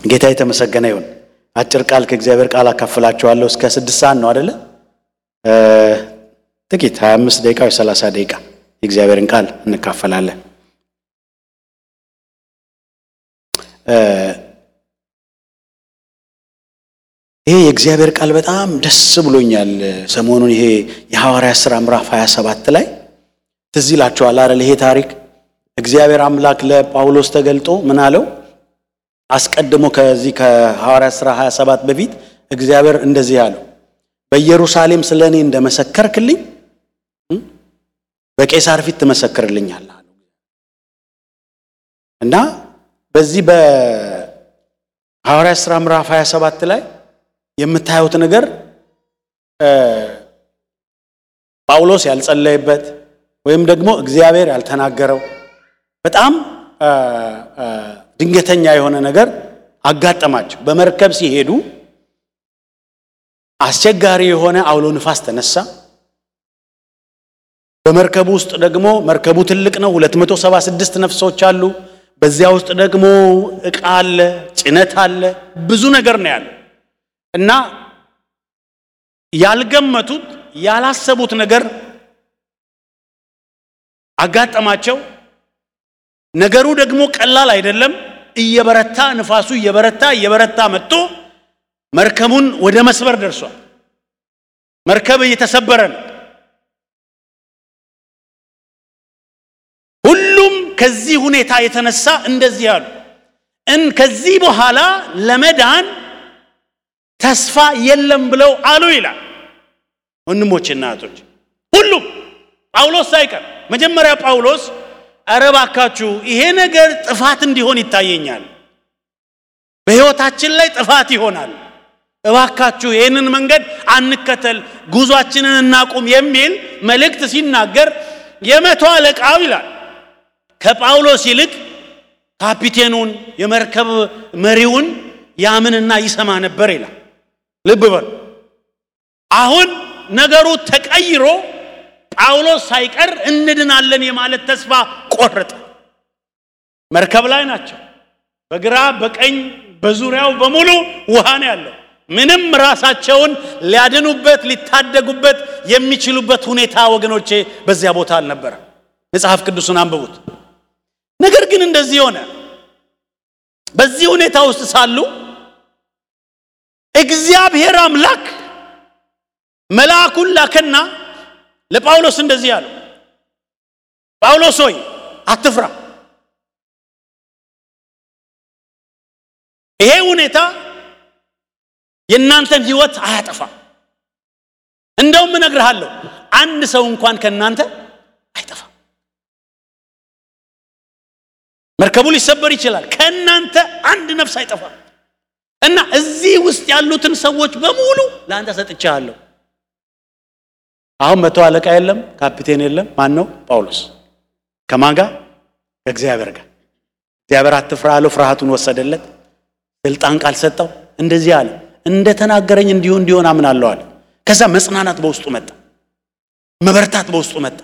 ጌታ የተመሰገነ ይሁን። አጭር ቃል ከእግዚአብሔር ቃል አካፍላችኋለሁ። እስከ ስድስት ሰዓት ነው አደለ? ጥቂት 25 ደቂቃ ወይ 30 ደቂቃ የእግዚአብሔርን ቃል እንካፈላለን። ይሄ የእግዚአብሔር ቃል በጣም ደስ ብሎኛል። ሰሞኑን ይሄ የሐዋርያ ሥራ ምዕራፍ 27 ላይ ትዝ ይላችኋል አይደል? ይሄ ታሪክ እግዚአብሔር አምላክ ለጳውሎስ ተገልጦ ምን አለው? አስቀድሞ ከዚህ ከሐዋርያ ሥራ 27 በፊት እግዚአብሔር እንደዚህ አለው፣ በኢየሩሳሌም ስለ እኔ እንደመሰከርክልኝ በቄሳር ፊት ትመሰክርልኛለህ አለው እና በዚህ በሐዋርያ ሥራ ምዕራፍ 27 ላይ የምታዩት ነገር ጳውሎስ ያልጸለየበት ወይም ደግሞ እግዚአብሔር ያልተናገረው በጣም ድንገተኛ የሆነ ነገር አጋጠማቸው። በመርከብ ሲሄዱ አስቸጋሪ የሆነ አውሎ ንፋስ ተነሳ። በመርከቡ ውስጥ ደግሞ መርከቡ ትልቅ ነው፣ 276 ነፍሶች አሉ። በዚያ ውስጥ ደግሞ ዕቃ አለ፣ ጭነት አለ፣ ብዙ ነገር ነው ያለው እና ያልገመቱት ያላሰቡት ነገር አጋጠማቸው። ነገሩ ደግሞ ቀላል አይደለም። እየበረታ ንፋሱ እየበረታ እየበረታ መጥቶ መርከቡን ወደ መስበር ደርሷል። መርከብ እየተሰበረ ነው። ሁሉም ከዚህ ሁኔታ የተነሳ እንደዚህ አሉ፣ እን ከዚህ በኋላ ለመዳን ተስፋ የለም ብለው አሉ ይላል። ወንድሞችና እህቶች ሁሉም ጳውሎስ ሳይቀር መጀመሪያ ጳውሎስ ኧረ እባካችሁ ይሄ ነገር ጥፋት እንዲሆን ይታየኛል፣ በሕይወታችን ላይ ጥፋት ይሆናል፣ እባካችሁ ይህንን መንገድ አንከተል፣ ጉዟችንን እናቁም የሚል መልእክት ሲናገር የመቶ አለቃው ይላል ከጳውሎስ ይልቅ ካፒቴኑን የመርከብ መሪውን ያምንና ይሰማ ነበር ይላል። ልብ በሉ። አሁን ነገሩ ተቀይሮ ጳውሎስ ሳይቀር እንድናለን የማለት ተስፋ ቆረጠ። መርከብ ላይ ናቸው። በግራ በቀኝ በዙሪያው በሙሉ ውሃ ነው ያለው። ምንም ራሳቸውን ሊያድኑበት ሊታደጉበት የሚችሉበት ሁኔታ ወገኖቼ በዚያ ቦታ አልነበረ። መጽሐፍ ቅዱስን አንብቡት። ነገር ግን እንደዚህ ሆነ። በዚህ ሁኔታ ውስጥ ሳሉ እግዚአብሔር አምላክ መልአኩን ላከና ለጳውሎስ እንደዚህ አለው፣ ጳውሎስ ሆይ አትፍራ። ይሄ ሁኔታ የእናንተን ሕይወት አያጠፋም። እንደውም እነግርሃለሁ አንድ ሰው እንኳን ከእናንተ አይጠፋም። መርከቡ ሊሰበር ይችላል፣ ከእናንተ አንድ ነፍስ አይጠፋም። እና እዚህ ውስጥ ያሉትን ሰዎች በሙሉ ለአንተ ሰጥቻለሁ። አሁን መቶ አለቃ የለም፣ ካፒቴን የለም። ማን ነው? ጳውሎስ። ከማን ጋር? ከእግዚአብሔር ጋር። እግዚአብሔር አትፍራ አለው። ፍርሃቱን ወሰደለት። ስልጣን ቃል ሰጠው። እንደዚህ አለ፣ እንደ ተናገረኝ እንዲሁ እንዲሆን አምናለሁ አለ። ከዛ መጽናናት በውስጡ መጣ፣ መበርታት በውስጡ መጣ።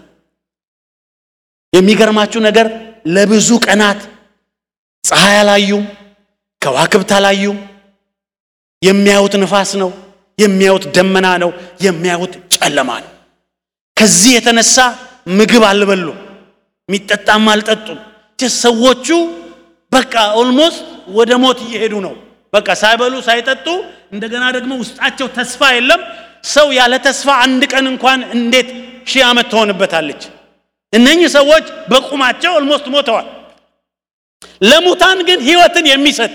የሚገርማችሁ ነገር ለብዙ ቀናት ፀሐይ አላዩም፣ ከዋክብት አላዩም። የሚያዩት ንፋስ ነው፣ የሚያዩት ደመና ነው፣ የሚያዩት ጨለማ ነው። ከዚህ የተነሳ ምግብ አልበሉ፣ የሚጠጣም አልጠጡም። ሰዎቹ በቃ ኦልሞስት ወደ ሞት እየሄዱ ነው። በቃ ሳይበሉ ሳይጠጡ፣ እንደገና ደግሞ ውስጣቸው ተስፋ የለም። ሰው ያለ ተስፋ አንድ ቀን እንኳን እንዴት ሺህ ዓመት ትሆንበታለች? እነኚህ ሰዎች በቁማቸው ኦልሞስት ሞተዋል። ለሙታን ግን ሕይወትን የሚሰጥ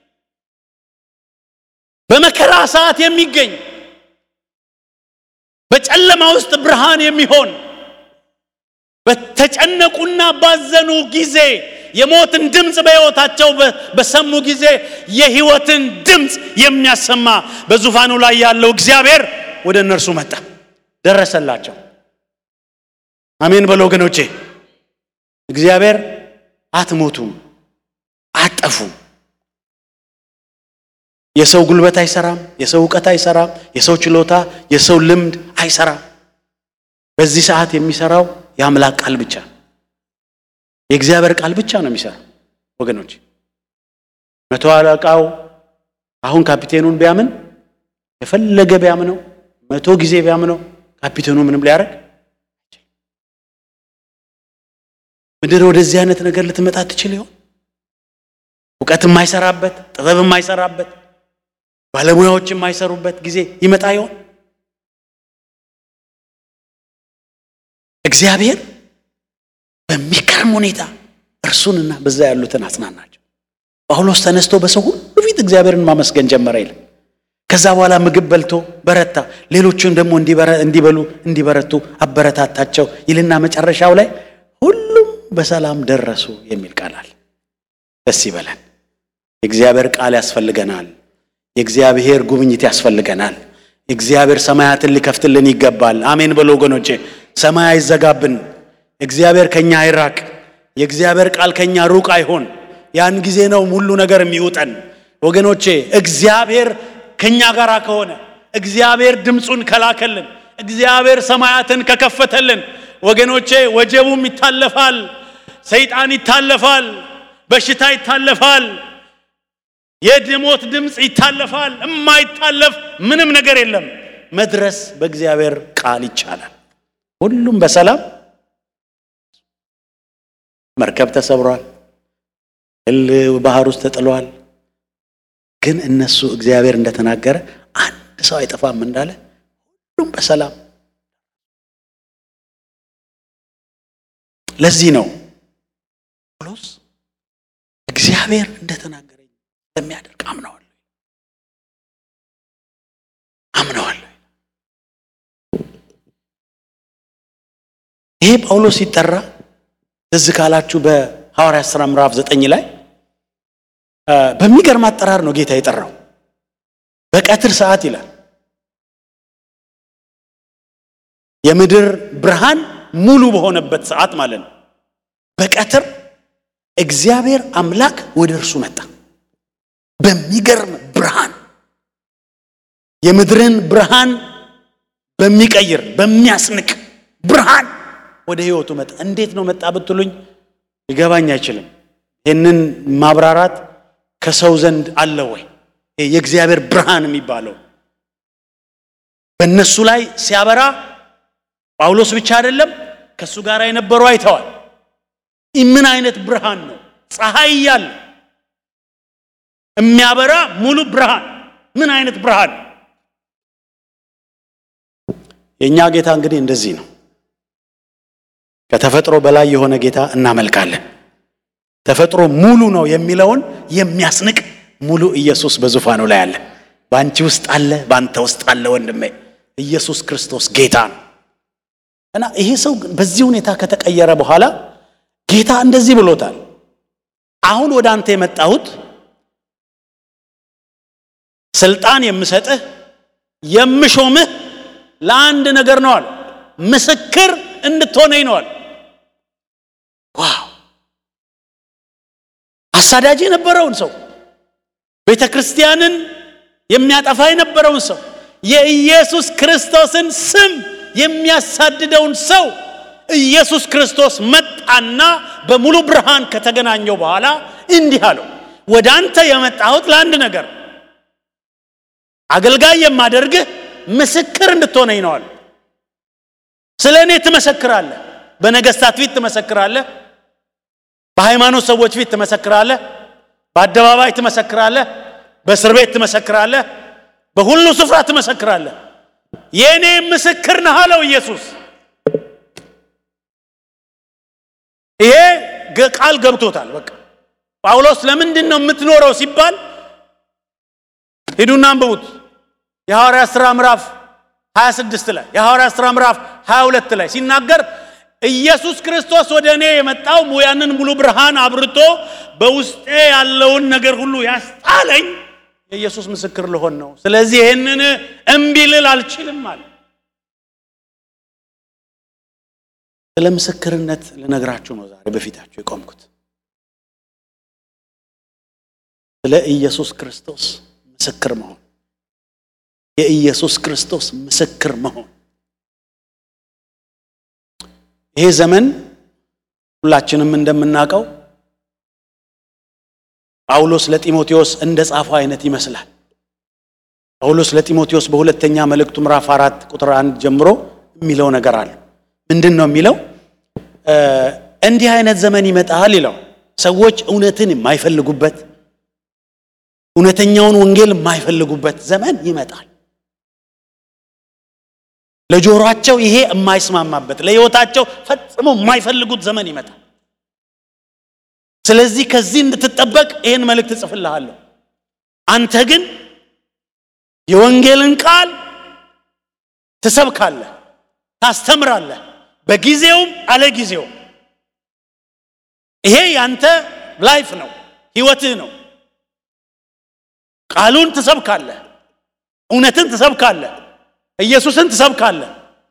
በመከራ ሰዓት የሚገኝ በጨለማ ውስጥ ብርሃን የሚሆን በተጨነቁና ባዘኑ ጊዜ የሞትን ድምፅ በሕይወታቸው በሰሙ ጊዜ የሕይወትን ድምፅ የሚያሰማ በዙፋኑ ላይ ያለው እግዚአብሔር ወደ እነርሱ መጣ፣ ደረሰላቸው። አሜን በሉ ወገኖቼ። እግዚአብሔር አትሞቱም፣ አትጠፉም። የሰው ጉልበት አይሰራም። የሰው እውቀት አይሰራም። የሰው ችሎታ፣ የሰው ልምድ አይሰራም። በዚህ ሰዓት የሚሰራው የአምላክ ቃል ብቻ ነው። የእግዚአብሔር ቃል ብቻ ነው የሚሰራው ወገኖች። መቶ አለቃው አሁን ካፒቴኑን ቢያምን የፈለገ ቢያምነው መቶ ጊዜ ቢያምነው ካፒቴኑ ምንም ሊያደርግ ምድር ወደዚህ አይነት ነገር ልትመጣ ትችል ይሆን? እውቀት የማይሰራበት ጥበብ የማይሰራበት ባለሙያዎች የማይሰሩበት ጊዜ ይመጣ ይሆን? እግዚአብሔር በሚገርም ሁኔታ እርሱንና በዛ ያሉትን አጽናናቸው። ጳውሎስ ተነስቶ በሰው ሁሉ ፊት እግዚአብሔርን ማመስገን ጀመረ ይላል። ከዛ በኋላ ምግብ በልቶ በረታ፣ ሌሎቹን ደግሞ እንዲበሉ እንዲበረቱ አበረታታቸው ይልና መጨረሻው ላይ ሁሉም በሰላም ደረሱ የሚል ቃል አለ። ደስ ይበለን። የእግዚአብሔር ቃል ያስፈልገናል። የእግዚአብሔር ጉብኝት ያስፈልገናል። እግዚአብሔር ሰማያትን ሊከፍትልን ይገባል። አሜን በሉ ወገኖቼ። ሰማይ አይዘጋብን። እግዚአብሔር ከኛ አይራቅ። የእግዚአብሔር ቃል ከኛ ሩቅ አይሆን። ያን ጊዜ ነው ሁሉ ነገር የሚውጠን ወገኖቼ። እግዚአብሔር ከኛ ጋር ከሆነ እግዚአብሔር ድምፁን ከላከልን እግዚአብሔር ሰማያትን ከከፈተልን ወገኖቼ ወጀቡም ይታለፋል፣ ሰይጣን ይታለፋል፣ በሽታ ይታለፋል፣ የድሞት ድምፅ ይታለፋል። የማይታለፍ ምንም ነገር የለም። መድረስ በእግዚአብሔር ቃል ይቻላል። ሁሉም በሰላም መርከብ ተሰብሯል፣ እል ባህር ውስጥ ተጥሏል። ግን እነሱ እግዚአብሔር እንደተናገረ አንድ ሰው አይጠፋም እንዳለ ሁሉም በሰላም ለዚህ ነው ጳውሎስ እግዚአብሔር እንደተናገረኝ እንደሚያደርግ አምነዋለሁ አምነዋለሁ። ይሄ ጳውሎስ ሲጠራ ትዝ ካላችሁ በሐዋርያት ሥራ ምዕራፍ ዘጠኝ ላይ በሚገርም አጠራር ነው ጌታ የጠራው። በቀትር ሰዓት ይላል የምድር ብርሃን ሙሉ በሆነበት ሰዓት ማለት ነው። በቀትር እግዚአብሔር አምላክ ወደ እርሱ መጣ። በሚገርም ብርሃን የምድርን ብርሃን በሚቀይር በሚያስንቅ ብርሃን ወደ ሕይወቱ መጣ። እንዴት ነው መጣ ብትሉኝ ሊገባኝ አይችልም። ይህንን ማብራራት ከሰው ዘንድ አለ ወይ? የእግዚአብሔር ብርሃን የሚባለው በእነሱ ላይ ሲያበራ ጳውሎስ ብቻ አይደለም፣ ከእሱ ጋር የነበሩ አይተዋል። ምን አይነት ብርሃን ነው? ፀሐይ እያለ የሚያበራ ሙሉ ብርሃን። ምን አይነት ብርሃን! የእኛ ጌታ እንግዲህ እንደዚህ ነው። ከተፈጥሮ በላይ የሆነ ጌታ እናመልካለን። ተፈጥሮ ሙሉ ነው የሚለውን የሚያስንቅ ሙሉ ኢየሱስ በዙፋኑ ላይ አለ። በአንቺ ውስጥ አለ፣ በአንተ ውስጥ አለ። ወንድሜ ኢየሱስ ክርስቶስ ጌታ ነው እና ይሄ ሰው በዚህ ሁኔታ ከተቀየረ በኋላ ጌታ እንደዚህ ብሎታል። አሁን ወደ አንተ የመጣሁት ስልጣን የምሰጥህ የምሾምህ ለአንድ ነገር ነው አለ። ምስክር እንድትሆነኝ ነው አለ። ዋው! አሳዳጅ የነበረውን ሰው ቤተ ክርስቲያንን የሚያጠፋ የነበረውን ሰው የኢየሱስ ክርስቶስን ስም የሚያሳድደውን ሰው ኢየሱስ ክርስቶስ መጣና በሙሉ ብርሃን ከተገናኘው በኋላ እንዲህ አለው፣ ወደ አንተ የመጣሁት ለአንድ ነገር አገልጋይ የማደርግህ ምስክር እንድትሆነኝ ነዋል። ስለ እኔ ትመሰክራለህ። በነገስታት ፊት ትመሰክራለህ። በሃይማኖት ሰዎች ፊት ትመሰክራለህ። በአደባባይ ትመሰክራለህ። በእስር ቤት ትመሰክራለህ። በሁሉ ስፍራ ትመሰክራለህ። የእኔ ምስክር ነህ አለው ኢየሱስ። ይሄ ቃል ገብቶታል። በቃ ጳውሎስ ለምንድን ነው የምትኖረው ሲባል ሂዱና አንብቡት። የሐዋርያት ሥራ ምዕራፍ 26 ላይ የሐዋርያት ሥራ ምዕራፍ 22 ላይ ሲናገር ኢየሱስ ክርስቶስ ወደ እኔ የመጣው ያንን ሙሉ ብርሃን አብርቶ በውስጤ ያለውን ነገር ሁሉ ያስጣለኝ የኢየሱስ ምስክር ልሆን ነው። ስለዚህ ይህንን እምቢ ልል አልችልም አለ። ስለ ምስክርነት ልነግራችሁ ነው ዛሬ በፊታችሁ የቆምኩት። ስለ ኢየሱስ ክርስቶስ ምስክር መሆን፣ የኢየሱስ ክርስቶስ ምስክር መሆን። ይሄ ዘመን ሁላችንም እንደምናውቀው ጳውሎስ ለጢሞቴዎስ እንደ ጻፈው አይነት ይመስላል። ጳውሎስ ለጢሞቴዎስ በሁለተኛ መልእክቱ ምዕራፍ አራት ቁጥር አንድ ጀምሮ የሚለው ነገር አለ። ምንድን ነው የሚለው? እንዲህ አይነት ዘመን ይመጣል ይለው ሰዎች እውነትን የማይፈልጉበት እውነተኛውን ወንጌል የማይፈልጉበት ዘመን ይመጣል። ለጆሮአቸው ይሄ የማይስማማበት ለሕይወታቸው ፈጽሞ የማይፈልጉት ዘመን ይመጣል። ስለዚህ ከዚህ እንድትጠበቅ ይህን መልእክት እጽፍልሃለሁ። አንተ ግን የወንጌልን ቃል ትሰብካለህ፣ ታስተምራለህ፣ በጊዜውም አለ ጊዜውም። ይሄ ያንተ ላይፍ ነው፣ ህይወትህ ነው። ቃሉን ትሰብካለህ፣ እውነትን ትሰብካለህ፣ ኢየሱስን ትሰብካለህ።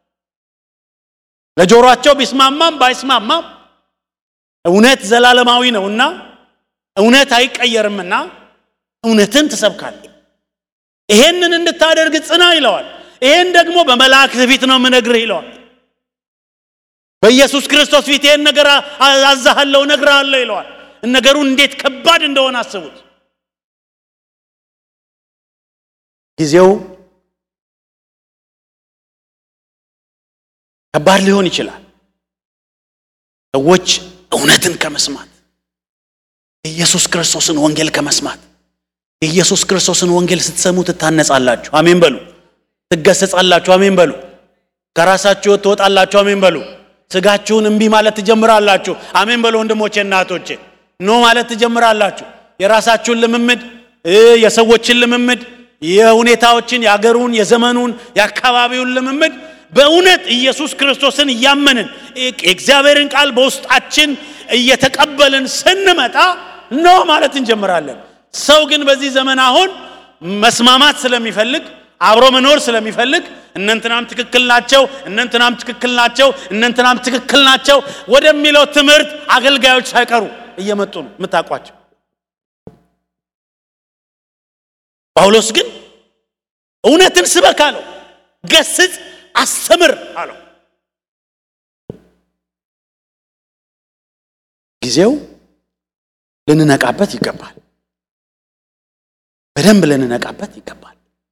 ለጆሮአቸው ቢስማማም ባይስማማም እውነት ዘላለማዊ ነውና እውነት አይቀየርምና እውነትን ትሰብካለህ። ይሄንን እንድታደርግ ጽና ይለዋል። ይሄን ደግሞ በመላእክት ፊት ነው የምነግርህ ይለዋል። በኢየሱስ ክርስቶስ ፊት ይሄን ነገር አዛሃለሁ፣ እነግርሃለሁ ይለዋል። ነገሩ እንዴት ከባድ እንደሆነ አስቡት። ጊዜው ከባድ ሊሆን ይችላል። ሰዎች እውነትን ከመስማት የኢየሱስ ክርስቶስን ወንጌል ከመስማት የኢየሱስ ክርስቶስን ወንጌል ስትሰሙ ትታነጻላችሁ። አሜን በሉ። ትገሰጻላችሁ። አሜን በሉ። ከራሳችሁ ሕይወት ትወጣላችሁ። አሜን በሉ። ስጋችሁን እምቢ ማለት ትጀምራላችሁ። አሜን በሉ። ወንድሞቼ እናቶቼ፣ ኖ ማለት ትጀምራላችሁ። የራሳችሁን ልምምድ፣ የሰዎችን ልምምድ፣ የሁኔታዎችን፣ የአገሩን፣ የዘመኑን፣ የአካባቢውን ልምምድ በእውነት ኢየሱስ ክርስቶስን እያመንን የእግዚአብሔርን ቃል በውስጣችን እየተቀበልን ስንመጣ ኖ ማለት እንጀምራለን። ሰው ግን በዚህ ዘመን አሁን መስማማት ስለሚፈልግ አብሮ መኖር ስለሚፈልግ እነንትናም ትክክል ናቸው፣ እነንትናም ትክክል ናቸው፣ እነንትናም ትክክል ናቸው ወደሚለው ትምህርት አገልጋዮች ሳይቀሩ እየመጡ ነው የምታውቋቸው። ጳውሎስ ግን እውነትን ስበክ አለው፣ ገስጽ፣ አስተምር አለው። ጊዜው ልንነቃበት ይገባል። በደንብ ልንነቃበት ይገባል።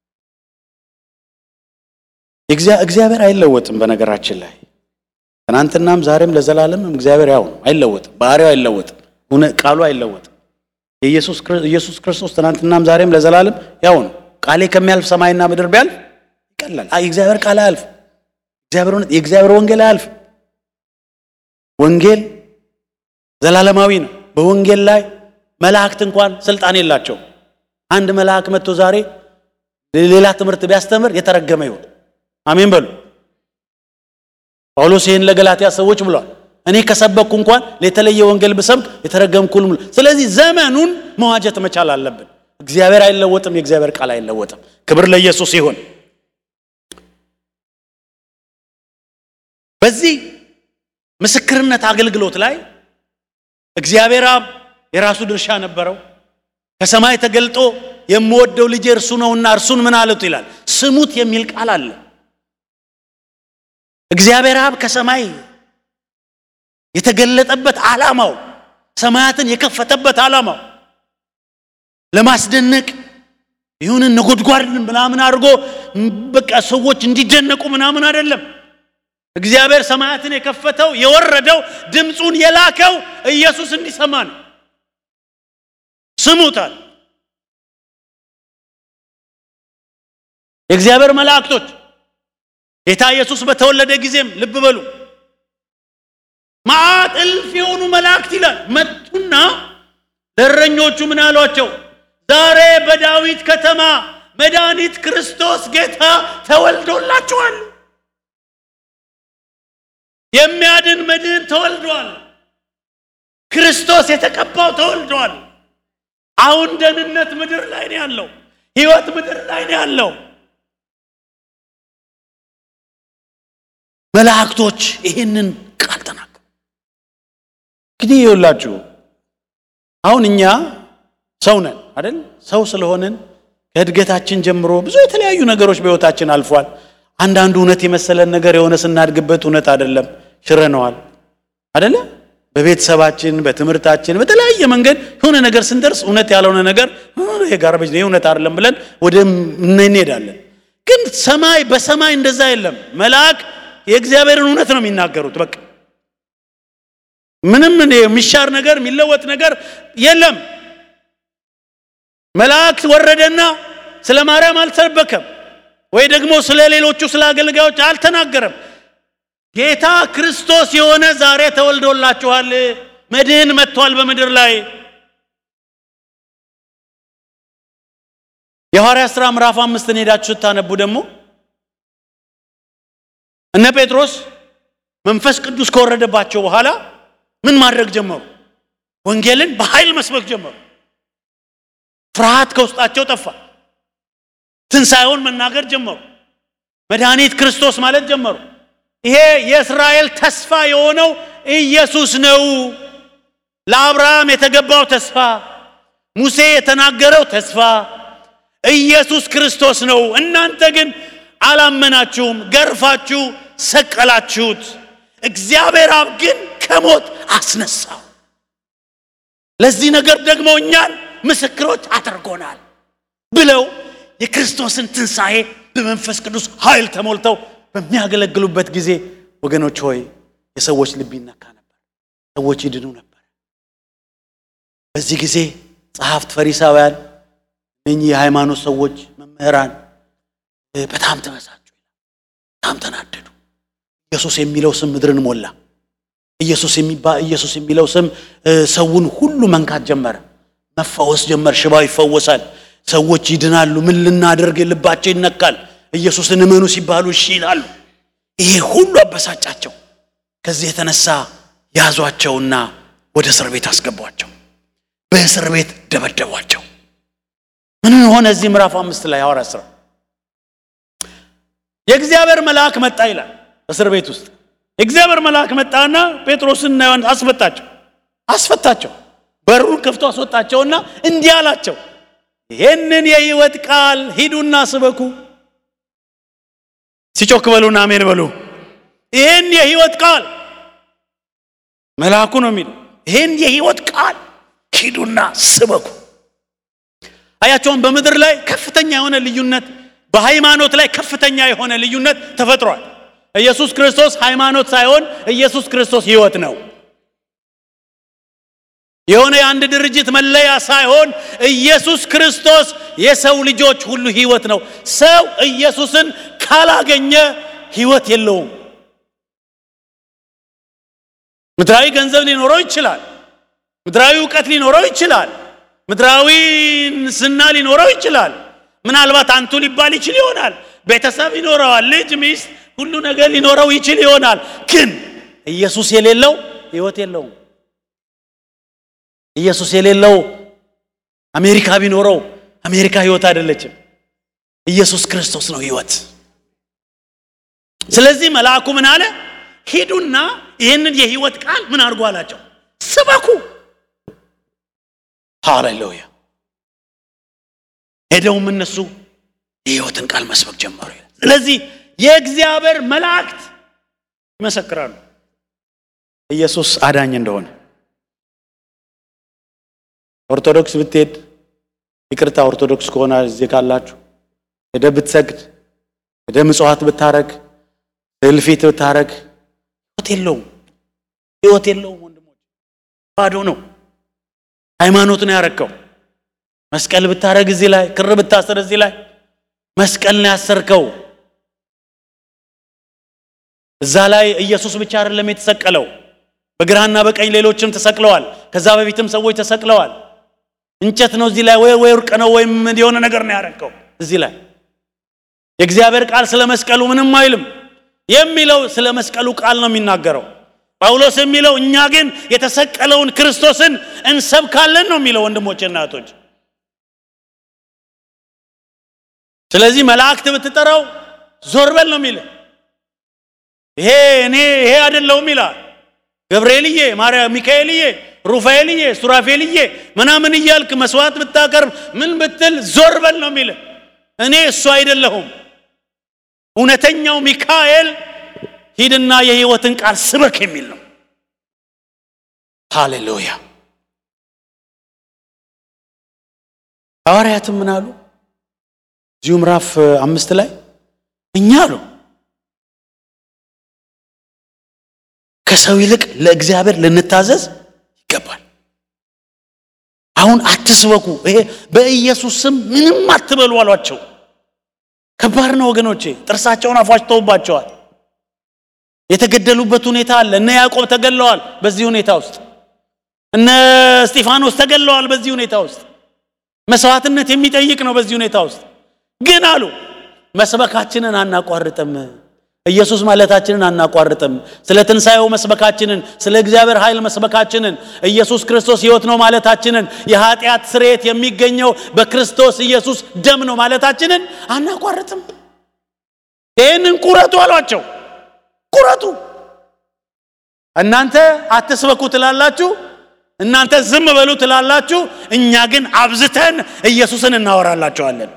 እግዚአብሔር አይለወጥም። በነገራችን ላይ ትናንትናም ዛሬም ለዘላለምም እግዚአብሔር ያው ነው፣ አይለወጥም። ባህሪው አይለወጥም። ቃሉ አይለወጥም። ኢየሱስ ክርስቶስ ትናንትናም ዛሬም ለዘላለም ያው ነው። ቃሌ ከሚያልፍ ሰማይና ምድር ቢያልፍ ይቀላል። የእግዚአብሔር ቃል አያልፍ። የእግዚአብሔር ወንጌል አያልፍ። ወንጌል ዘላለማዊ ነው። በወንጌል ላይ መላእክት እንኳን ስልጣን የላቸውም። አንድ መልአክ መጥቶ ዛሬ ሌላ ትምህርት ቢያስተምር የተረገመ ይሆን። አሜን በሉ። ጳውሎስ ይህን ለገላትያ ሰዎች ብሏል። እኔ ከሰበኩ እንኳን የተለየ ወንጌል ብሰብክ የተረገምኩልም። ስለዚህ ዘመኑን መዋጀት መቻል አለብን። እግዚአብሔር አይለወጥም። የእግዚአብሔር ቃል አይለወጥም። ክብር ለኢየሱስ ይሁን። በዚህ ምስክርነት አገልግሎት ላይ እግዚአብሔር አብ የራሱ ድርሻ ነበረው። ከሰማይ ተገልጦ የምወደው ልጄ እርሱ ነውና እርሱን ምን አሉት ይላል፣ ስሙት የሚል ቃል አለ። እግዚአብሔር አብ ከሰማይ የተገለጠበት ዓላማው ሰማያትን የከፈተበት ዓላማው ለማስደነቅ ይሁን ነጎድጓድን ምናምን አድርጎ በቃ ሰዎች እንዲደነቁ ምናምን አይደለም። እግዚአብሔር ሰማያትን የከፈተው የወረደው ድምፁን የላከው ኢየሱስ እንዲሰማ ነው። ስሙታል። የእግዚአብሔር መላእክቶች ጌታ ኢየሱስ በተወለደ ጊዜም ልብ በሉ መዓት እልፍ የሆኑ መላእክት ይላል መጡና ለእረኞቹ ምን አሏቸው? ዛሬ በዳዊት ከተማ መድኃኒት ክርስቶስ ጌታ ተወልዶላችኋል። የሚያድን መድህን ተወልዷል። ክርስቶስ የተቀባው ተወልዷል። አሁን ደህንነት ምድር ላይ ነው ያለው። ሕይወት ምድር ላይ ነው ያለው። መላእክቶች ይህንን ቃል ተናገሩ። እንግዲህ ይኸውላችሁ አሁን እኛ ሰው ነን አይደል? ሰው ስለሆንን ከእድገታችን ጀምሮ ብዙ የተለያዩ ነገሮች በሕይወታችን አልፏል። አንዳንዱ እውነት የመሰለን ነገር የሆነ ስናድግበት እውነት አይደለም፣ ሽረነዋል አይደለ? በቤተሰባችን በትምህርታችን በተለያየ መንገድ የሆነ ነገር ስንደርስ እውነት ያልሆነ ነገር ይሄ ጋርቤጅ ነው እውነት አይደለም ብለን ወደ እንሄዳለን። ግን ሰማይ በሰማይ እንደዛ የለም። መልአክ የእግዚአብሔርን እውነት ነው የሚናገሩት። በቃ ምንም የሚሻር ነገር የሚለወጥ ነገር የለም። መልአክ ወረደና ስለ ማርያም አልሰበከም፣ ወይ ደግሞ ስለ ሌሎቹ ስለ አገልጋዮች አልተናገረም። ጌታ ክርስቶስ የሆነ ዛሬ ተወልዶላችኋል፣ መድህን መጥቷል በምድር ላይ። የሐዋርያ ሥራ ምዕራፍ አምስትን ሄዳችሁ ስታነቡ ደግሞ እነ ጴጥሮስ መንፈስ ቅዱስ ከወረደባቸው በኋላ ምን ማድረግ ጀመሩ? ወንጌልን በኃይል መስበክ ጀመሩ። ፍርሃት ከውስጣቸው ጠፋ። ትንሣኤውን መናገር ጀመሩ። መድኃኒት ክርስቶስ ማለት ጀመሩ። ይሄ የእስራኤል ተስፋ የሆነው ኢየሱስ ነው። ለአብርሃም የተገባው ተስፋ፣ ሙሴ የተናገረው ተስፋ ኢየሱስ ክርስቶስ ነው። እናንተ ግን አላመናችሁም፣ ገርፋችሁ ሰቀላችሁት። እግዚአብሔር አብ ግን ከሞት አስነሳው። ለዚህ ነገር ደግሞ እኛን ምስክሮች አድርጎናል ብለው የክርስቶስን ትንሣኤ በመንፈስ ቅዱስ ኃይል ተሞልተው በሚያገለግሉበት ጊዜ ወገኖች ሆይ የሰዎች ልብ ይነካ ነበር፣ ሰዎች ይድኑ ነበር። በዚህ ጊዜ ጸሐፍት፣ ፈሪሳውያን፣ እኚህ የሃይማኖት ሰዎች፣ መምህራን በጣም ተበሳጩ፣ በጣም ተናደዱ። ኢየሱስ የሚለው ስም ምድርን ሞላ። ኢየሱስ የሚባ ኢየሱስ የሚለው ስም ሰውን ሁሉ መንካት ጀመረ። መፈወስ ጀመር። ሽባው ይፈወሳል። ሰዎች ይድናሉ። ምን ልናደርግ ልባቸው ይነካል። ኢየሱስን እመኑ ሲባሉ እሺ ይላሉ። ይሄ ሁሉ አበሳጫቸው። ከዚህ የተነሳ ያዟቸውና ወደ እስር ቤት አስገቧቸው። በእስር ቤት ደበደቧቸው። ምን ሆነ? እዚህ ምዕራፍ አምስት ላይ ሐዋርያት ሥራ የእግዚአብሔር መልአክ መጣ ይላል። እስር ቤት ውስጥ የእግዚአብሔር መልአክ መጣና ጴጥሮስና ዮሐንስ አስፈታቸው አስፈታቸው በሩን ከፍቶ አስወጣቸውና እንዲህ አላቸው፣ ይህንን የሕይወት ቃል ሂዱና ስበኩ። ሲጮክ በሉና አሜን በሉ። ይህን የሕይወት ቃል መልአኩ ነው የሚለው። ይህን የሕይወት ቃል ሂዱና ስበኩ። አያቸውን በምድር ላይ ከፍተኛ የሆነ ልዩነት፣ በሃይማኖት ላይ ከፍተኛ የሆነ ልዩነት ተፈጥሯል። ኢየሱስ ክርስቶስ ሃይማኖት ሳይሆን ኢየሱስ ክርስቶስ ሕይወት ነው። የሆነ የአንድ ድርጅት መለያ ሳይሆን ኢየሱስ ክርስቶስ የሰው ልጆች ሁሉ ሕይወት ነው። ሰው ኢየሱስን ካላገኘ ሕይወት የለውም። ምድራዊ ገንዘብ ሊኖረው ይችላል። ምድራዊ እውቀት ሊኖረው ይችላል። ምድራዊ ስና ሊኖረው ይችላል። ምናልባት አንቱ ሊባል ይችል ይሆናል። ቤተሰብ ይኖረዋል። ልጅ፣ ሚስት፣ ሁሉ ነገር ሊኖረው ይችል ይሆናል። ግን ኢየሱስ የሌለው ሕይወት የለውም። ኢየሱስ የሌለው አሜሪካ ቢኖረው አሜሪካ ሕይወት አይደለችም። ኢየሱስ ክርስቶስ ነው ሕይወት። ስለዚህ መልአኩ ምን አለ? ሂዱና ይህንን የሕይወት ቃል ምን አድርጎ አላቸው? ስበኩ። ሃሌሉያ። ሄደውም እነሱ የሕይወትን ቃል መስበክ ጀመሩ። ስለዚህ የእግዚአብሔር መላእክት ይመሰክራሉ ኢየሱስ አዳኝ እንደሆነ። ኦርቶዶክስ ብትሄድ ይቅርታ፣ ኦርቶዶክስ ከሆነ እዚህ ካላችሁ ሄደ ብትሰግድ ሄደ ምጽዋት ብታረግ እልፊት ብታረግ ሕይወት የለውም። ሕይወት የለውም ወንድሞች፣ ባዶ ነው። ሃይማኖት ነው ያረከው። መስቀል ብታረግ እዚህ ላይ ክር ብታስር እዚህ ላይ መስቀል ነው ያሰርከው። እዛ ላይ ኢየሱስ ብቻ አይደለም የተሰቀለው፣ በግራና በቀኝ ሌሎችም ተሰቅለዋል። ከዛ በፊትም ሰዎች ተሰቅለዋል። እንጨት ነው እዚህ ላይ ወይ ወይ ወርቅ ነው ወይም የሆነ ነገር ነው ያረከው እዚህ ላይ የእግዚአብሔር ቃል ስለ መስቀሉ ምንም አይልም። የሚለው ስለ መስቀሉ ቃል ነው የሚናገረው። ጳውሎስ የሚለው እኛ ግን የተሰቀለውን ክርስቶስን እንሰብካለን ነው የሚለው ወንድሞችና እህቶች። ስለዚህ መላእክት ብትጠራው ዞር በል ነው የሚል ይሄ እኔ ይሄ አይደለሁም ይላል። ገብርኤልዬ፣ ማርያም፣ ሚካኤልዬ፣ ሩፋኤልዬ፣ ሱራፌልዬ ምናምን እያልክ መስዋዕት ብታቀርብ ምን ብትል ዞር በል ነው የሚል እኔ እሱ አይደለሁም። እውነተኛው ሚካኤል ሂድና የሕይወትን ቃል ስበክ የሚል ነው። ሃሌሉያ። ሐዋርያትም ምን አሉ? እዚሁ ምዕራፍ አምስት ላይ እኛ አሉ ከሰው ይልቅ ለእግዚአብሔር ልንታዘዝ ይገባል። አሁን አትስበኩ፣ ይሄ በኢየሱስ ስም ምንም አትበሉ አሏቸው። ከባድ ነው ወገኖቼ። ጥርሳቸውን አፏጭተውባቸዋል። የተገደሉበት ሁኔታ አለ። እነ ያዕቆብ ተገለዋል። በዚህ ሁኔታ ውስጥ እነ እስጢፋኖስ ተገለዋል። በዚህ ሁኔታ ውስጥ መስዋዕትነት የሚጠይቅ ነው። በዚህ ሁኔታ ውስጥ ግን አሉ መስበካችንን አናቋርጥም። ኢየሱስ ማለታችንን አናቋርጥም። ስለ ትንሣኤው መስበካችንን፣ ስለ እግዚአብሔር ኃይል መስበካችንን፣ ኢየሱስ ክርስቶስ ሕይወት ነው ማለታችንን፣ የኃጢአት ስርየት የሚገኘው በክርስቶስ ኢየሱስ ደም ነው ማለታችንን አናቋርጥም። ይህንን ቁረጡ አሏቸው። ቁረጡ። እናንተ አትስበኩ ትላላችሁ፣ እናንተ ዝም በሉ ትላላችሁ። እኛ ግን አብዝተን ኢየሱስን እናወራላቸዋለን።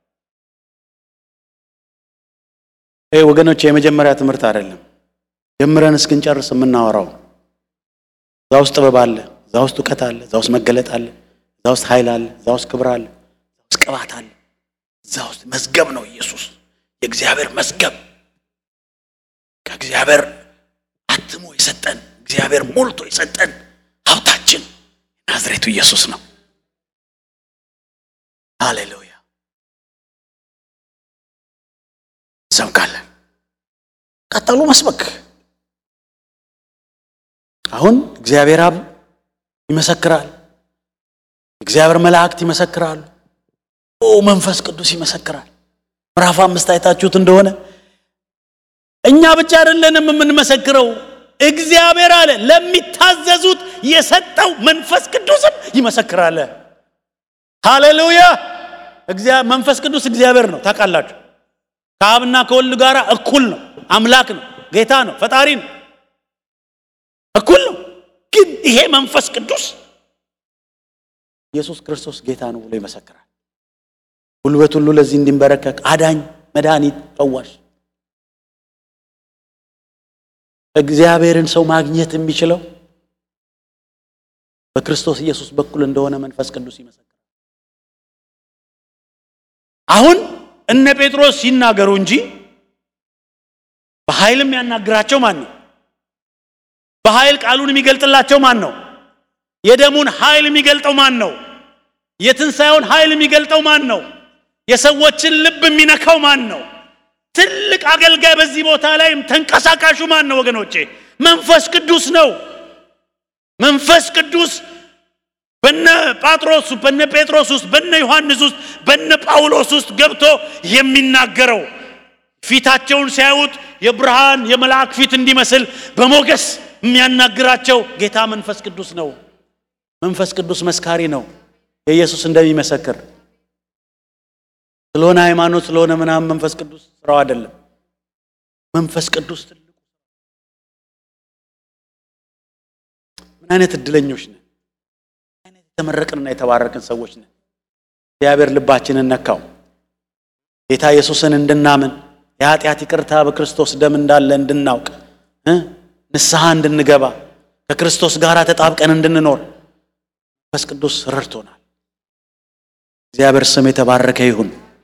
ይህ ወገኖች የመጀመሪያ ትምህርት አይደለም። ጀምረን እስክንጨርስ የምናወራው እዛ ውስጥ ጥበብ አለ፣ እዛ ውስጥ እውቀት አለ፣ እዛ ውስጥ መገለጥ አለ፣ እዛ ውስጥ ኃይል አለ፣ እዛ ውስጥ ክብር አለ፣ እዛ ውስጥ ቅባት አለ። እዛ ውስጥ መዝገብ ነው ኢየሱስ፣ የእግዚአብሔር መዝገብ ከእግዚአብሔር አትሞ የሰጠን እግዚአብሔር ሞልቶ የሰጠን ሀብታችን ናዝሬቱ ኢየሱስ ነው። ሃሌሉያ። እንሰብካለን። ቀጠሉ መስበክ። አሁን እግዚአብሔር አብ ይመሰክራል፣ እግዚአብሔር መላእክት ይመሰክራሉ፣ ኦ መንፈስ ቅዱስ ይመሰክራል። ምዕራፍ አምስት አይታችሁት እንደሆነ እኛ ብቻ አይደለንም የምንመሰክረው፣ እግዚአብሔር አለ ለሚታዘዙት የሰጠው መንፈስ ቅዱስም ይመሰክራል። ሃሌሉያ። መንፈስ ቅዱስ እግዚአብሔር ነው ታውቃላችሁ። ከአብና ከወልድ ጋር እኩል ነው። አምላክ ነው፣ ጌታ ነው፣ ፈጣሪ ነው፣ እኩል ነው። ግን ይሄ መንፈስ ቅዱስ ኢየሱስ ክርስቶስ ጌታ ነው ብሎ ይመሰክራል። ጉልበት ሁሉ ለዚህ እንዲንበረከክ አዳኝ፣ መድኃኒት፣ ፈዋሽ እግዚአብሔርን ሰው ማግኘት የሚችለው በክርስቶስ ኢየሱስ በኩል እንደሆነ መንፈስ ቅዱስ ይመሰክራል። አሁን እነ ጴጥሮስ ሲናገሩ እንጂ በኃይልም ያናግራቸው ማን ነው? በኃይል ቃሉን የሚገልጥላቸው ማን ነው? የደሙን ኃይል የሚገልጠው ማን ነው? የትንሣኤውን ኃይል የሚገልጠው ማን ነው? የሰዎችን ልብ የሚነካው ማን ነው? ትልቅ አገልጋይ በዚህ ቦታ ላይ ተንቀሳቃሹ ማን ነው ወገኖቼ? መንፈስ ቅዱስ ነው። መንፈስ ቅዱስ በነ ጳጥሮስ በነ ጴጥሮስ ውስጥ በነ ዮሐንስ ውስጥ በነ ጳውሎስ ውስጥ ገብቶ የሚናገረው ፊታቸውን ሲያዩት የብርሃን የመልአክ ፊት እንዲመስል በሞገስ የሚያናግራቸው ጌታ መንፈስ ቅዱስ ነው። መንፈስ ቅዱስ መስካሪ ነው። የኢየሱስ እንደሚመሰክር ስለሆነ ሃይማኖት ስለሆነ ምናምን መንፈስ ቅዱስ ስራው አይደለም። መንፈስ ቅዱስ ትልቁ ምን አይነት እድለኞች ነን! አይነት የተመረቅንና የተባረክን ሰዎች ነን። እግዚአብሔር ልባችንን ነካው። ጌታ ኢየሱስን እንድናምን የኃጢአት ይቅርታ በክርስቶስ ደም እንዳለ እንድናውቅ እ ንስሐ እንድንገባ ከክርስቶስ ጋር ተጣብቀን እንድንኖር መንፈስ ቅዱስ ረድቶናል። እግዚአብሔር ስም የተባረከ ይሁን።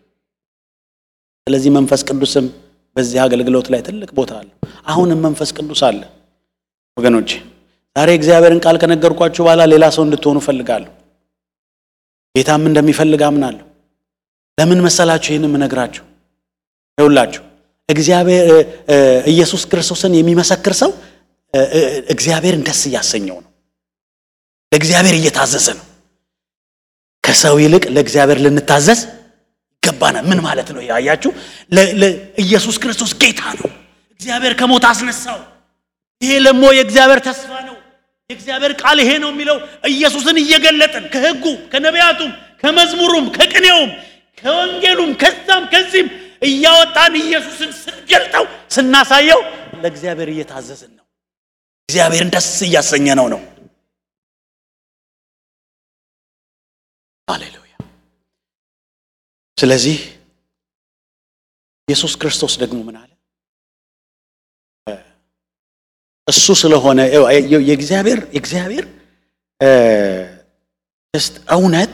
ስለዚህ መንፈስ ቅዱስም በዚህ አገልግሎት ላይ ትልቅ ቦታ አለው። አሁንም መንፈስ ቅዱስ አለ ወገኖቼ። ዛሬ እግዚአብሔርን ቃል ከነገርኳችሁ በኋላ ሌላ ሰው እንድትሆኑ እፈልጋለሁ። ጌታም እንደሚፈልግ አምናለሁ። ለምን መሰላችሁ ይህን የምነግራችሁ? ይውላችሁ እግዚአብሔር ኢየሱስ ክርስቶስን የሚመሰክር ሰው እግዚአብሔርን ደስ እያሰኘው ነው። ለእግዚአብሔር እየታዘዘ ነው። ከሰው ይልቅ ለእግዚአብሔር ልንታዘዝ ይገባናል። ምን ማለት ነው? ያያችሁ ኢየሱስ ክርስቶስ ጌታ ነው። እግዚአብሔር ከሞት አስነሳው። ይሄ ደግሞ የእግዚአብሔር ተስፋ ነው። የእግዚአብሔር ቃል ይሄ ነው የሚለው ኢየሱስን እየገለጥን ከሕጉ ከነቢያቱም ከመዝሙሩም ከቅኔውም ከወንጌሉም ከዛም ከዚህም እያወጣን ኢየሱስን ስንገልጠው ስናሳየው ለእግዚአብሔር እየታዘዝን ነው። እግዚአብሔርን ደስ እያሰኘ ነው ነው ሃሌሉያ። ስለዚህ ኢየሱስ ክርስቶስ ደግሞ ምን አለ? እሱ ስለሆነ የእግዚአብሔር የእግዚአብሔር ስ እውነት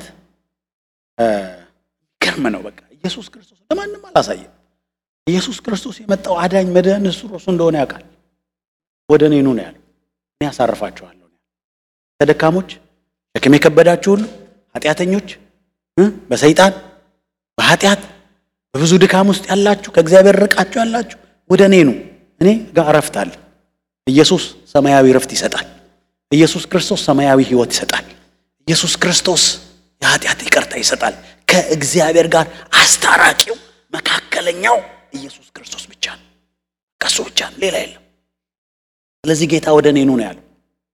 ገርም ነው። በቃ ኢየሱስ ክርስቶስ ለማንም አላሳየም። ኢየሱስ ክርስቶስ የመጣው አዳኝ መድህን እሱ እርሱ እንደሆነ ያውቃል። ወደ እኔ ኑ ነው ያለው። እኔ ያሳርፋችኋለሁ። ተደካሞች፣ ሸክም የከበዳችሁ ሁሉ ኃጢአተኞች፣ በሰይጣን በኃጢአት በብዙ ድካም ውስጥ ያላችሁ ከእግዚአብሔር ርቃችሁ ያላችሁ ወደ እኔ ኑ፣ እኔ ጋር እረፍት አለ። ኢየሱስ ሰማያዊ እረፍት ይሰጣል። ኢየሱስ ክርስቶስ ሰማያዊ ሕይወት ይሰጣል። ኢየሱስ ክርስቶስ የኃጢአት ይቅርታ ይሰጣል። ከእግዚአብሔር ጋር አስታራቂው መካከለኛው ኢየሱስ ክርስቶስ ብቻ ነው። ከሱ ብቻ ነው፣ ሌላ የለም። ስለዚህ ጌታ ወደ እኔ ኑ ነው ያለው።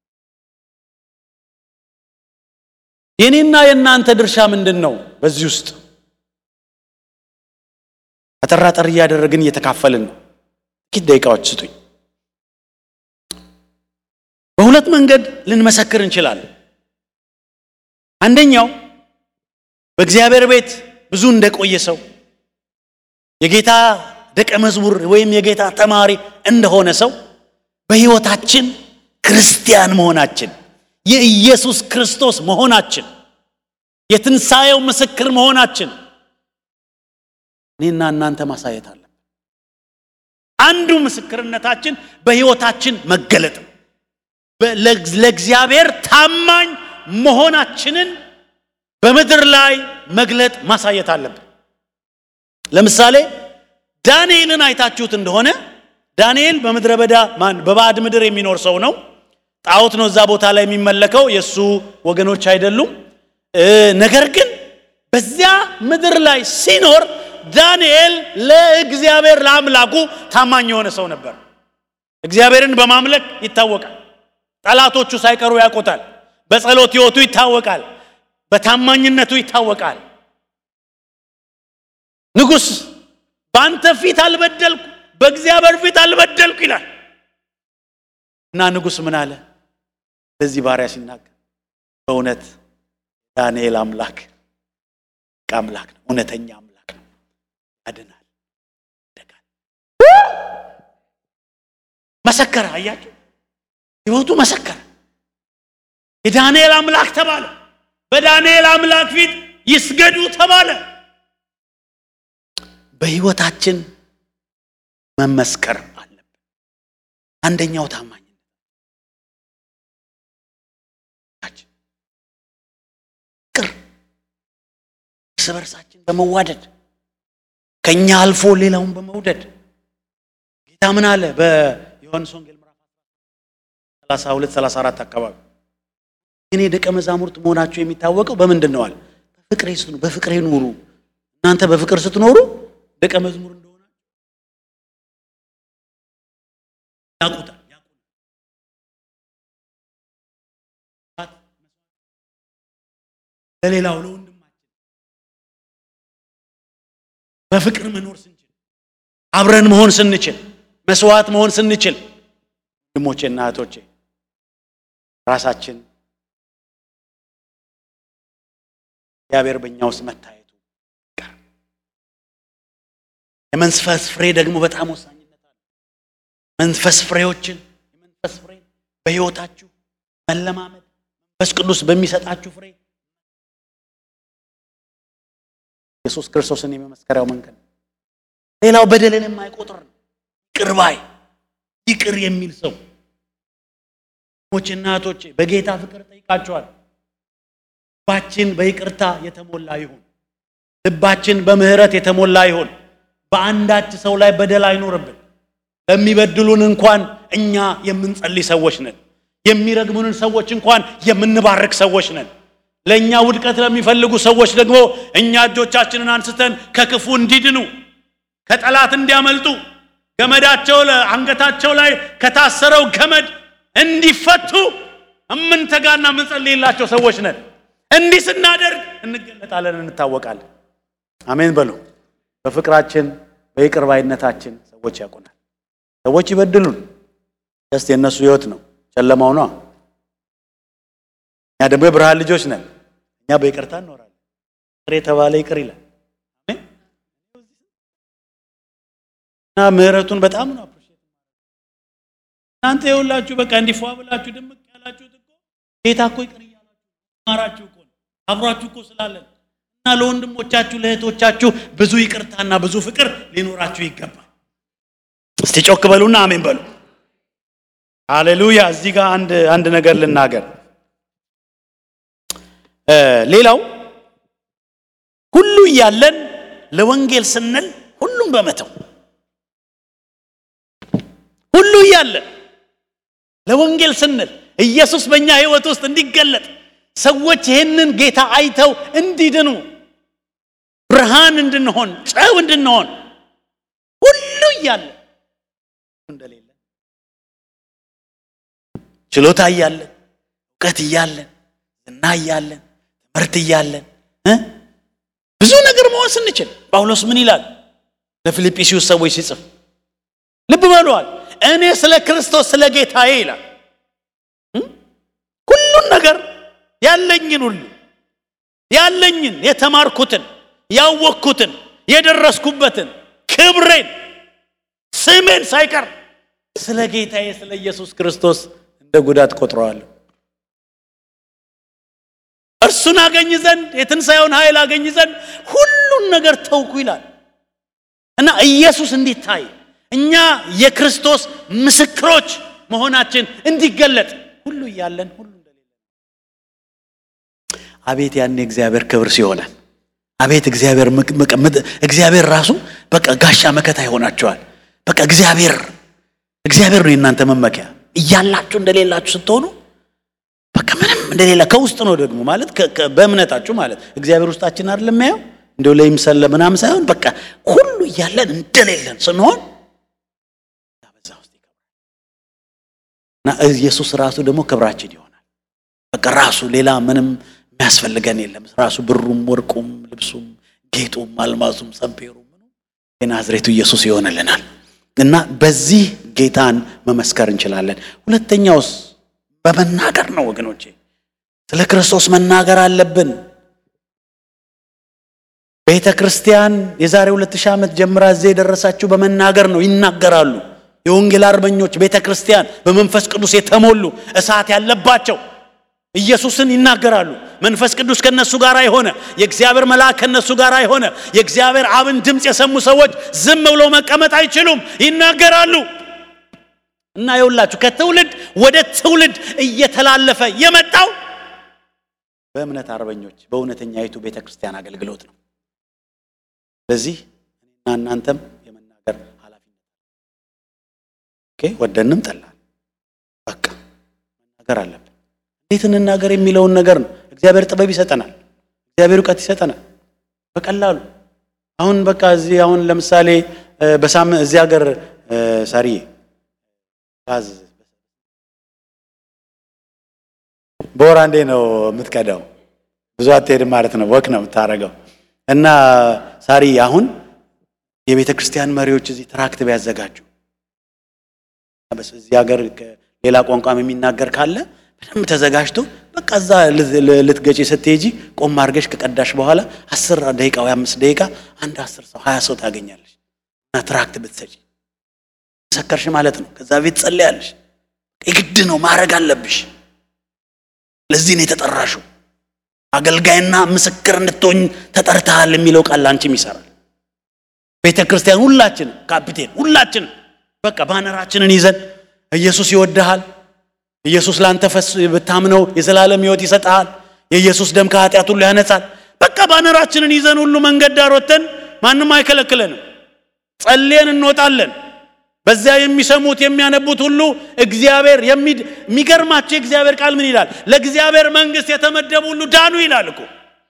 የእኔና የእናንተ ድርሻ ምንድን ነው? በዚህ ውስጥ አጠራጠር እያደረግን እየተካፈልን ነው። ጥቂት ደቂቃዎች ስጡኝ። በሁለት መንገድ ልንመሰክር እንችላለን። አንደኛው በእግዚአብሔር ቤት ብዙ እንደቆየ ሰው የጌታ ደቀ መዝሙር ወይም የጌታ ተማሪ እንደሆነ ሰው በሕይወታችን ክርስቲያን መሆናችን የኢየሱስ ክርስቶስ መሆናችን የትንሣኤው ምስክር መሆናችን እኔና እናንተ ማሳየት አለን። አንዱ ምስክርነታችን በሕይወታችን መገለጥ ነው። ለእግዚአብሔር ታማኝ መሆናችንን በምድር ላይ መግለጥ ማሳየት አለብን። ለምሳሌ ዳንኤልን አይታችሁት እንደሆነ ዳንኤል በምድረ በዳ ማን በባዕድ ምድር የሚኖር ሰው ነው። ጣዖት ነው እዛ ቦታ ላይ የሚመለከው፣ የእሱ ወገኖች አይደሉም። ነገር ግን በዚያ ምድር ላይ ሲኖር ዳንኤል ለእግዚአብሔር ለአምላኩ ታማኝ የሆነ ሰው ነበር። እግዚአብሔርን በማምለክ ይታወቃል። ጠላቶቹ ሳይቀሩ ያውቁታል። በጸሎት ሕይወቱ ይታወቃል። በታማኝነቱ ይታወቃል። ንጉሥ በአንተ ፊት አልበደልኩ፣ በእግዚአብሔር ፊት አልበደልኩ ይላል እና ንጉሥ ምን አለ? ለዚህ ባሪያ ሲናገር በእውነት ዳንኤል አምላክ አምላክ ነው፣ እውነተኛ አምላክ ነው፣ ያድናል፣ ይደጋል። መሰከረ። አያችሁ፣ ሕይወቱ መሰከረ። የዳንኤል አምላክ ተባለ። በዳንኤል አምላክ ፊት ይስገዱ ተባለ። በሕይወታችን መመስከር አለብን። አንደኛው ታማኝነት ፍቅር፣ እርስ በርሳችን በመዋደድ ከእኛ አልፎ ሌላውን በመውደድ ጌታ ምን አለ? በዮሐንስ ወንጌል ምዕራፍ 32 34 አካባቢ እኔ ደቀ መዛሙርት መሆናችሁ የሚታወቀው በምንድን ነው አለ? በፍቅሬ ስትኑ በፍቅሬ ኑሩ። እናንተ በፍቅር ስትኖሩ ደቀ መዝሙር እንደሆነ ያውቁታል። ለሌላው ለወንድማችን በፍቅር መኖር ስንችል፣ አብረን መሆን ስንችል፣ መስዋዕት መሆን ስንችል፣ ወንድሞቼና እህቶቼ ራሳችን እግዚአብሔር በእኛ ውስጥ መታየቱ የመንፈስ ፍሬ ደግሞ በጣም ወሳኝነት አለ። መንፈስ ፍሬዎችን የመንፈስ ፍሬ በሕይወታችሁ መለማመድ መንፈስ ቅዱስ በሚሰጣችሁ ፍሬ ኢየሱስ ክርስቶስን የመመስከሪያው መንገድ ነው። ሌላው በደልን የማይቆጥር ነው። ይቅር ባይ ይቅር የሚል ሰው ሞችና እህቶቼ በጌታ ፍቅር ጠይቃቸዋል። ልባችን በይቅርታ የተሞላ ይሁን። ልባችን በምህረት የተሞላ ይሁን። በአንዳች ሰው ላይ በደል አይኖርብን። ለሚበድሉን እንኳን እኛ የምንጸልይ ሰዎች ነን። የሚረግሙንን ሰዎች እንኳን የምንባርክ ሰዎች ነን። ለእኛ ውድቀት ለሚፈልጉ ሰዎች ደግሞ እኛ እጆቻችንን አንስተን ከክፉ እንዲድኑ ከጠላት እንዲያመልጡ ገመዳቸው አንገታቸው ላይ ከታሰረው ገመድ እንዲፈቱ እምንተጋና የምንጸልይላቸው ሰዎች ነን። እንዲህ ስናደርግ እንገለጣለን፣ እንታወቃለን። አሜን በሉ። በፍቅራችን በይቅር ባይነታችን ሰዎች ያውቁናል። ሰዎች ይበድሉን፣ ደስ የእነሱ ህይወት ነው፣ ጨለማው ነው። እኛ ደግሞ የብርሃን ልጆች ነን። እኛ በይቅርታ እንኖራለን። ይቅር የተባለ ይቅር ይላል እና ምህረቱን በጣም ነው አፕሪሼት እናንተ የሁላችሁ በቃ እንዲፏ ብላችሁ ድምቅ ያላችሁት እኮ ጌታ እኮ ይቅር እያለ ስለተማራችሁ እኮ ነው። አብሯችሁ እኮ ስላለን እና ለወንድሞቻችሁ ለእህቶቻችሁ ብዙ ይቅርታና ብዙ ፍቅር ሊኖራችሁ ይገባል። እስቲ ጮክ በሉና አሜን በሉ። ሃሌሉያ። እዚህ ጋር አንድ አንድ ነገር ልናገር። ሌላው ሁሉ እያለን ለወንጌል ስንል ሁሉም በመተው ሁሉ እያለን ለወንጌል ስንል ኢየሱስ በእኛ ሕይወት ውስጥ እንዲገለጥ ሰዎች ይህንን ጌታ አይተው እንዲድኑ ብርሃን እንድንሆን ጨው እንድንሆን ሁሉ እያለን እንደሌለ ችሎታ እያለን እውቀት እያለን ዝና እያለን ትምህርት እያለን እ ብዙ ነገር መሆን ስንችል ጳውሎስ ምን ይላል ለፊልጵስዩስ ሰዎች ሲጽፍ ልብ በለዋል እኔ ስለ ክርስቶስ ስለ ጌታዬ ይላል ሁሉን ነገር ያለኝን ሁሉ ያለኝን የተማርኩትን ያወቅኩትን የደረስኩበትን ክብሬን ስሜን ሳይቀር ስለ ጌታዬ ስለ ኢየሱስ ክርስቶስ እንደ ጉዳት ቆጥረዋለሁ። እርሱን አገኝ ዘንድ የትንሣኤውን ኃይል አገኝ ዘንድ ሁሉን ነገር ተውኩ ይላል እና ኢየሱስ እንዲታይ እኛ የክርስቶስ ምስክሮች መሆናችን እንዲገለጥ ሁሉ እያለን ሁሉ እንደሌለ አቤት ያኔ እግዚአብሔር ክብር ሲሆናል። አቤት እግዚአብሔር እግዚአብሔር ራሱ በቃ ጋሻ መከታ ይሆናቸዋል። በቃ እግዚአብሔር እግዚአብሔር ነው የእናንተ መመኪያ። እያላችሁ እንደሌላችሁ ስትሆኑ በቃ ምንም እንደሌላ ከውስጥ ነው ደግሞ ማለት በእምነታችሁ ማለት እግዚአብሔር ውስጣችን አይደለም የሚያየው እንደው ለይምሰል ምናምን ሳይሆን በቃ ሁሉ እያለን እንደሌለን ስንሆን በዛ ውስጥ ይከብራል እና ኢየሱስ ራሱ ደግሞ ክብራችን ይሆናል። በቃ ራሱ ሌላ ምንም የሚያስፈልገን የለም። ራሱ ብሩም፣ ወርቁም፣ ልብሱም፣ ጌጡም፣ አልማዙም፣ ሰምፔሩም የናዝሬቱ ኢየሱስ ይሆንልናል እና በዚህ ጌታን መመስከር እንችላለን። ሁለተኛውስ በመናገር ነው ወገኖቼ። ስለ ክርስቶስ መናገር አለብን። ቤተ ክርስቲያን የዛሬ ሁለት ሺህ ዓመት ጀምራ እዚህ የደረሳችሁ በመናገር ነው። ይናገራሉ። የወንጌል አርበኞች ቤተ ክርስቲያን በመንፈስ ቅዱስ የተሞሉ እሳት ያለባቸው ኢየሱስን ይናገራሉ። መንፈስ ቅዱስ ከነሱ ጋር የሆነ የእግዚአብሔር መልአክ ከነሱ ጋር የሆነ የእግዚአብሔር አብን ድምፅ የሰሙ ሰዎች ዝም ብለው መቀመጥ አይችሉም፣ ይናገራሉ። እና የውላችሁ ከትውልድ ወደ ትውልድ እየተላለፈ የመጣው በእምነት አርበኞች በእውነተኛይቱ ቤተ ክርስቲያን አገልግሎት ነው። ስለዚህ እኔና እናንተም የመናገር ኃላፊነት ኦኬ፣ ወደንም ጠላል በቃ መናገር አለብን። እንዴት እንናገር የሚለውን ነገር ነው። እግዚአብሔር ጥበብ ይሰጠናል። እግዚአብሔር እውቀት ይሰጠናል። በቀላሉ አሁን በቃ እዚህ አሁን ለምሳሌ በሳምንት እዚህ ሀገር ሳሪ ጋዝ በወር አንዴ ነው የምትቀዳው። ብዙ አትሄድም ማለት ነው። ወክ ነው የምታደርገው። እና ሳሪ አሁን የቤተ ክርስቲያን መሪዎች እዚህ ትራክት ቢያዘጋጁ እዚህ ሀገር ሌላ ቋንቋም የሚናገር ካለ በደንብ ተዘጋጅቶ በቃ እዛ ልትገጪ ስትሄጂ ቆም አድርገሽ ከቀዳሽ በኋላ አስር ደቂቃ ወይ አምስት ደቂቃ አንድ አስር ሰው ሀያ ሰው ታገኛለሽ እና ትራክት ብትሰጪ መሰከርሽ ማለት ነው። ከዛ ቤት ጸልያለሽ። የግድ ነው ማድረግ አለብሽ። ለዚህ ነው የተጠራሽው። አገልጋይና ምስክር እንድትሆኝ ተጠርተሃል የሚለው ቃል አንቺም ይሰራል። ቤተ ክርስቲያን ሁላችን ካፒቴን ሁላችን በቃ ባነራችንን ይዘን ኢየሱስ ይወድሃል ኢየሱስ ላንተ ፈስ ብታምነው የዘላለም ሕይወት ይሰጥሃል። የኢየሱስ ደም ከኃጢአት ሁሉ ያነጻል። በቃ ባነራችንን ይዘን ሁሉ መንገድ ዳር ወጥተን ማንም አይከለክለንም። ጸልየን እንወጣለን። በዚያ የሚሰሙት የሚያነቡት ሁሉ እግዚአብሔር የሚገርማቸው የእግዚአብሔር ቃል ምን ይላል? ለእግዚአብሔር መንግሥት የተመደቡ ሁሉ ዳኑ ይላል እኮ።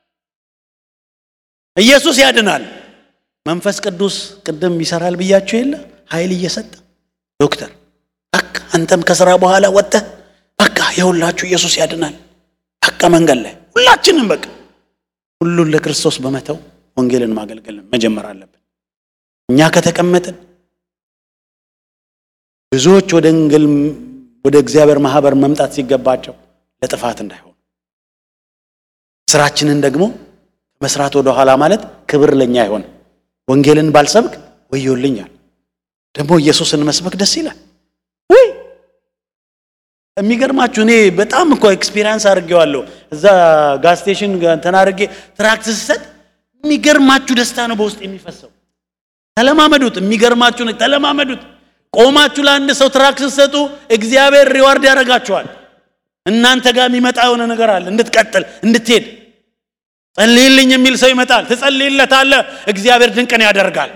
ኢየሱስ ያድናል። መንፈስ ቅዱስ ቅድም ይሰራል ብያቸው የለ ኃይል እየሰጠ ዶክተር በቃ አንተም ከስራ በኋላ ወጥተህ በቃ የሁላችሁ ኢየሱስ ያድናል። በቃ መንገድ ላይ ሁላችንም በቃ ሁሉን ለክርስቶስ በመተው ወንጌልን ማገልገል መጀመር አለብን። እኛ ከተቀመጥን ብዙዎች ወደ እንግል ወደ እግዚአብሔር ማህበር መምጣት ሲገባቸው ለጥፋት እንዳይሆኑ ስራችንን ደግሞ መስራት ወደ ኋላ ማለት ክብር ለኛ አይሆንም። ወንጌልን ባልሰብክ ወዮልኛል። ደግሞ ኢየሱስን መስበክ ደስ ይላል። ወይ የሚገርማችሁ እኔ በጣም እኮ ኤክስፒሪየንስ አድርጌዋለሁ። እዛ ጋዝ ስቴሽን እንትን አድርጌ ትራክት ስሰጥ የሚገርማችሁ ደስታ ነው በውስጥ የሚፈሰው። ተለማመዱት። የሚገርማችሁ ነው። ተለማመዱት። ቆማችሁ ለአንድ ሰው ትራክት ስትሰጡ እግዚአብሔር ሪዋርድ ያደርጋችኋል። እናንተ ጋር የሚመጣ የሆነ ነገር አለ፣ እንድትቀጥል እንድትሄድ። ጸልይልኝ የሚል ሰው ይመጣል፣ ትጸልይለታለህ። እግዚአብሔር ድንቅን ያደርጋል።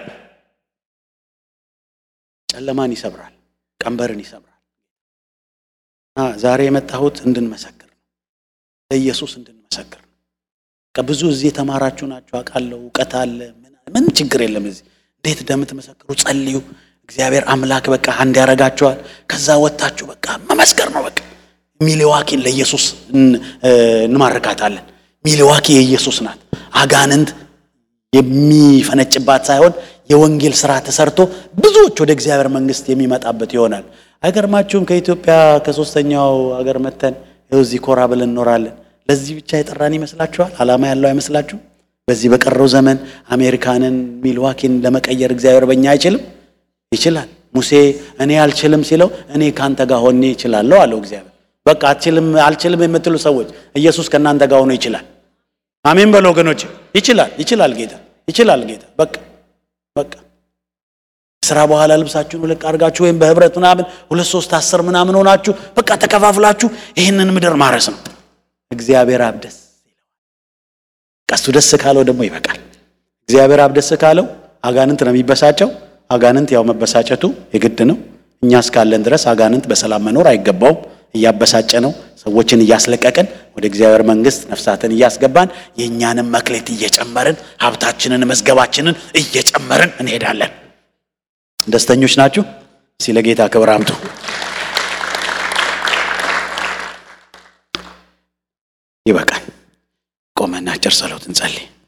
ጨለማን ይሰብራል፣ ቀንበርን ይሰብራል። እና ዛሬ የመጣሁት እንድንመሰክር ነው፣ ለኢየሱስ እንድንመሰክር ነው። ብዙ እዚህ የተማራችሁ ናችሁ አውቃለሁ። እውቀት አለ፣ ምን ችግር የለም። እዚህ እንዴት እንደምትመሰክሩ ጸልዩ። እግዚአብሔር አምላክ በቃ አንድ ያደርጋችኋል። ከዛ ወጥታችሁ በቃ መመስከር ነው። በቃ ሚሌዋኪን ለኢየሱስ እንማርካታለን። ሚሌዋኪ የኢየሱስ ናት። አጋንንት የሚፈነጭባት ሳይሆን የወንጌል ስራ ተሰርቶ ብዙዎች ወደ እግዚአብሔር መንግስት የሚመጣበት ይሆናል። አይገርማችሁም? ከኢትዮጵያ ከሶስተኛው ሀገር መተን ይኸው እዚህ ኮራ ብለን እንኖራለን። ለዚህ ብቻ የጠራን ይመስላችኋል? ዓላማ ያለው አይመስላችሁ? በዚህ በቀረው ዘመን አሜሪካንን ሚልዋኪን ለመቀየር እግዚአብሔር በእኛ አይችልም? ይችላል። ሙሴ እኔ አልችልም ሲለው እኔ ካንተ ጋር ሆኜ ይችላለሁ አለው እግዚአብሔር። በቃ አልችልም አልችልም የምትሉ ሰዎች ኢየሱስ ከእናንተ ጋር ሆኖ ይችላል። አሜን በሉ ወገኖች። ይችላል፣ ይችላል ጌታ፣ ይችላል ጌታ። በቃ በቃ ስራ በኋላ ልብሳችሁን ውልቅ አድርጋችሁ ወይም በህብረት ምናምን ሁለት ሶስት አስር ምናምን ሆናችሁ በቃ ተከፋፍላችሁ ይህንን ምድር ማረስ ነው። እግዚአብሔር አብ ደስ ይለዋል። ቀሱ ደስ ካለው ደግሞ ይበቃል። እግዚአብሔር አብ ደስ ካለው አጋንንት ነው የሚበሳጨው። አጋንንት ያው መበሳጨቱ የግድ ነው። እኛ እስካለን ድረስ አጋንንት በሰላም መኖር አይገባውም። እያበሳጨ ነው ሰዎችን እያስለቀቅን ወደ እግዚአብሔር መንግስት ነፍሳትን እያስገባን የእኛንም መክሌት እየጨመርን ሀብታችንን መዝገባችንን እየጨመርን እንሄዳለን። ደስተኞች ናችሁ? እስቲ ለጌታ ክብር አምጡ። ይበቃል። ቆመና አጭር ጸሎት እንጸልይ።